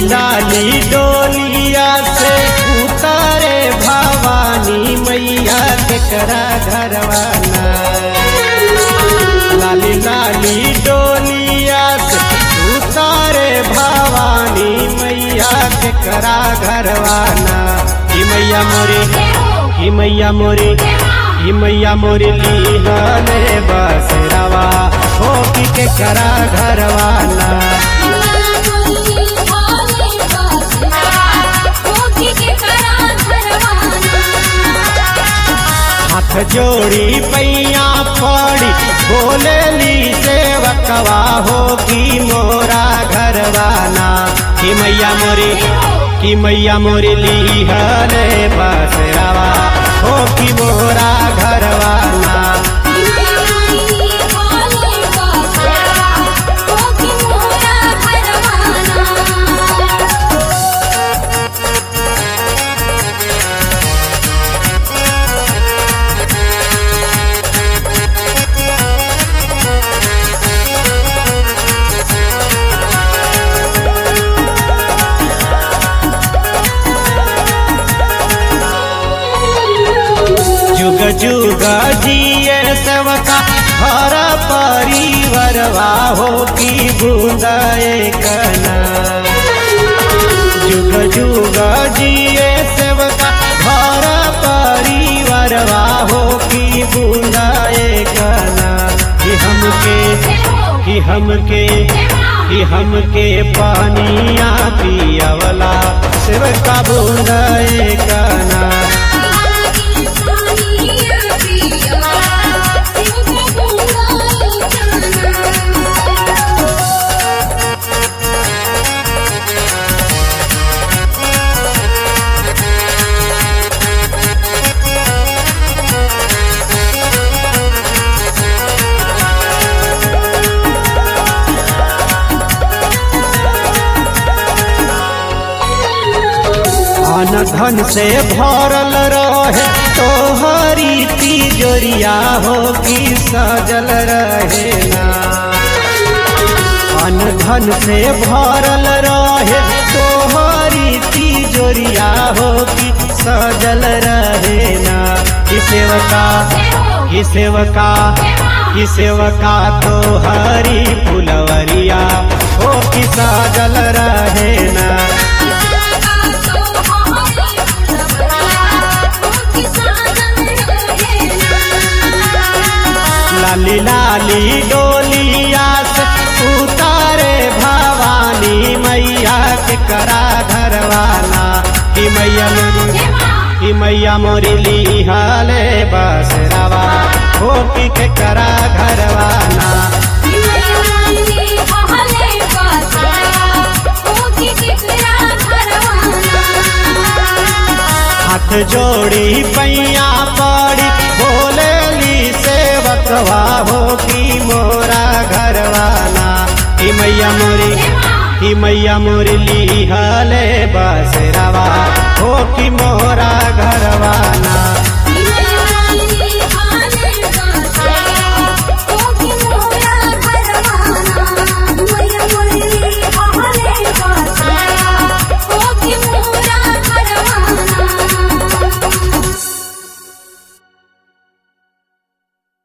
लाली डोलिया से उतारे भवानी मैया केकरा घरवाना लाली लाली डोलिया से उतारे भवानी मैया केकरा घरवाना ई मैया मोरी ई मैया मोरी ई मैया मोरी लीहले बसरावा हो की केकरा घरवाना हाथ जोड़ी पैया पड़ी बोलेली सेवकवा हो की मोरा घरवाना की मैया मोरी की मैया मोरी लीहले बसरावा हो की मोरा घरवाना जुग जुग जिए सेवका घर परिवारवा हो की बूंदाए कना जुग जुग जिए सेवका घर परिवारवा हो की बूंदाए कना कि हमके कि हमके कि हमके पानिया पियावला सेवका बूंदाए कना अन धन से भरल रहे तोहरी तिजोरिया हो की सजल रहे ना अन धन से भरल रहे तोहरी तिजोरिया हो की सजल रहे ना कि सेवका कि सेवका कि सेवका तोहरी फुलवरिया हो की सजल रहे ना लाली लाली डोलिया से उतारे भवानी मैया के करा घरवाना कि मैया मोरी कि मैया मोरी लिहाले बसरावा हो कि के करा घरवाना हाथ जोड़ी पैया पड़ी बोलेली सेवकवा हो की मोरा घरवाना कि मैया मोरी कि मैया मोरी लिहले बसरावा हो की मोरा घरवाना